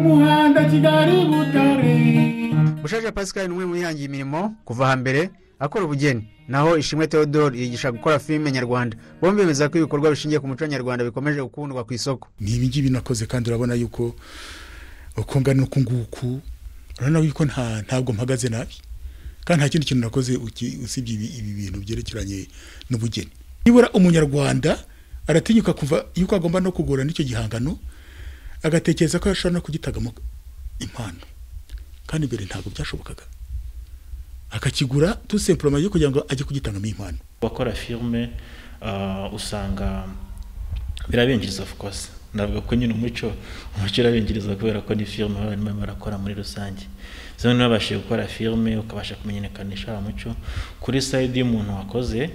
umuhanda kigali butare bushaje pascal ni umwe mu bihangiye imirimo kuva hambere akora ubugeni naho ishimwe theodore yigisha gukora filime nyarwanda bombi bemeza ko ibikorwa bishingiye ku muco nyarwanda bikomeje gukundwa ku isoko ni ibi ngibi nakoze kandi urabona yuko uko ngana uku nguku urabona yuko nta ntabwo mpagaze nabi kandi nta kindi kintu nakoze uki- usibye ibi ibi bintu byerekeranye n'ubugeni nibura umunyarwanda aratinyuka kuva yuko agomba no kugura n'icyo gihangano agatekereza ko ashobora no kugitagamo impano kandi mbere ntabwo byashobokaga akakigura tusempuroma yo kugira ngo ajye kugitangamo impano abakora filime ah, usanga birabinjiriza of course navuga ko nyine umuco umuco urabinjiriza kubera ko ni filime baba barimo barakora muri rusange zimwe ntibabashije gukora filime ukabasha kumenyekanisha wa muco kuri sayidi y'umuntu wakoze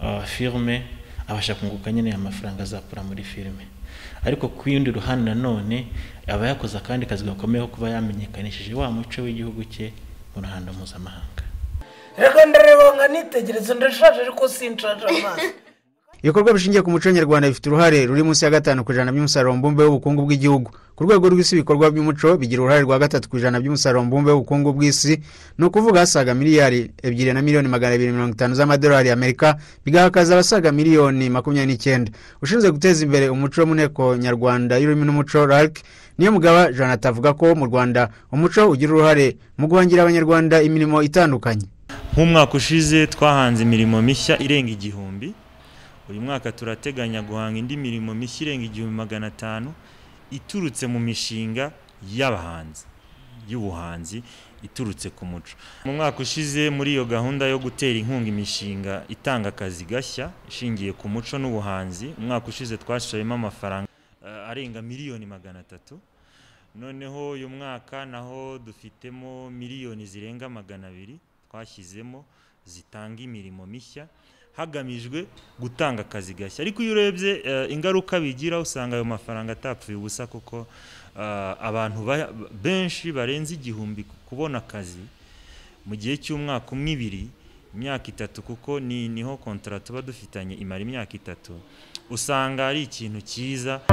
ah, filime abasha kunguka nyine amafaranga azakura muri filime ariko ku yindi ruhande nanone aba yakoze akandi kazi gakomeye ko kuba yamenyekanishije wa muco w'igihugu cye mu ruhando mpuzamahanga reka ndarebanga nitegereza ndashaje ariko sinshaje amaso ibikorwa bishingiye ku muco nyarwanda bifite uruhare ruri munsi ya gatanu ku ijana by'umusaruro mbumbe w'ubukungu bw'igihugu ku rwego rw'isi ibikorwa by'umuco bigira uruhare rwa gatatu ku ijana by'umusaruro mbumbe w'ubukungu bw'isi ni ukuvuga hasaga miliyari ebyiri na miliyoni magana abiri mirongo itanu z'amadolari y'amerika bigahakaza abasaga miliyoni makumyabiri n'icyenda ushinzwe guteza imbere umuco mu nteko nyarwanda y'ururimi n'umuco rarc niyo mugaba jonathan avuga ko mu rwanda umuco ugira uruhare mu guhangira abanyarwanda imirimo itandukanye nk'umwaka ushize twahanze imirimo mishya irenga igihumbi uyu mwaka turateganya guhanga indi mirimo mishya irenga igihumbi magana atanu iturutse mu mishinga y'abahanzi y'ubuhanzi iturutse ku muco mu mwaka ushize muri iyo gahunda yo gutera inkunga imishinga itanga akazi gashya ishingiye ku muco n'ubuhanzi umwaka ushize twashoyemo amafaranga eh, arenga miliyoni magana atatu noneho uyu mwaka naho dufitemo miliyoni zirenga magana abiri twashyizemo zitanga imirimo mishya hagamijwe gutanga akazi gashya ariko iyo urebye eh, ingaruka bigira usanga ayo mafaranga atapfuye ubusa kuko eh, abantu ba- benshi barenze igihumbi ku- kubona akazi mu gihe cy'umwaka umwe ibiri imyaka itatu kuko ni niho kontara tuba dufitanye imara imyaka itatu usanga ari ikintu cyiza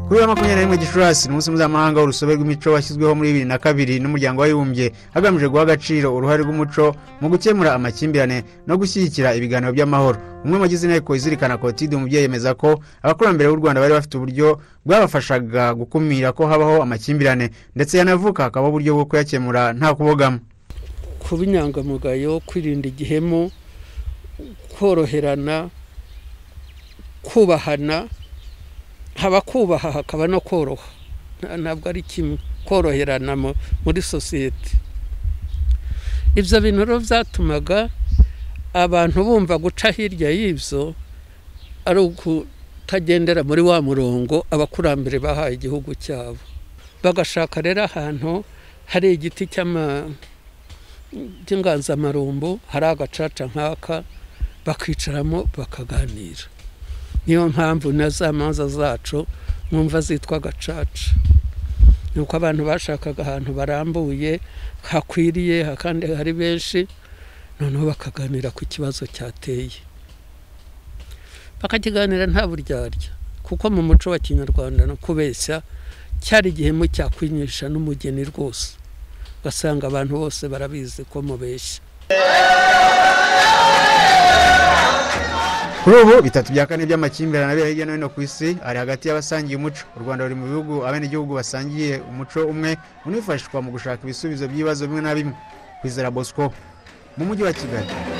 kuri uyu wa makumyabiri na rimwe gicurasi ni umunsi mpuzamahanga w'urusobe rw'imico washyizweho muri bibiri na kabiri n'umuryango w'abibumbye hagamijwe guha agaciro uruhare rw'umuco mu gukemura amakimbirane no gushyigikira ibiganiro by'amahoro umwe mu bagize inteko izirikana kotide umubyeyi yemeza ko abakurambere b'u rwanda bari bafite uburyo bwabafashaga gukumira ko habaho amakimbirane ndetse yanavuka hakabaho uburyo bwo kuyakemura nta kubogama kuba inyangamugayo kwirinda igihemu koroherana kubahana haba kubaha hakaba no koroha Nta- ntabwo ari kimwe koroherana mu- muri sosiyete ibyo bintu rero byatumaga abantu bumva guca hirya y'ibyo ari ukutagendera muri wa murongo abakurambere bahaye igihugu cyabo bagashaka rero ahantu hari igiti cy'ama by'inganzamarumbu hari agacaca nk'aka bakicaramo bakaganira niyo mpamvu na za manza zacu mwumva zitwa agacaca ni uko abantu bashakaga ahantu barambuye hakwiriye ha- kandi hari benshi noneho bakaganira ku kibazo cyateye bakakiganira nta buryarya kuko mu muco wa kinyarwanda no kubeshya cyari igihemu cyakwinyisha n'umugeni rwose ugasanga abantu bose barabizi ko mubeshya kuri ubu bitatu bya kane by'amakimbirane abera hirya no hino ku isi ari hagati y'abasangiye umuco u rwanda ruri mu bihugu abenegihugu basangiye umuco umwe unifashishwa mu gushaka ibisubizo by'ibibazo bimwe na bimwe kwizera bosco mu mujyi wa kigali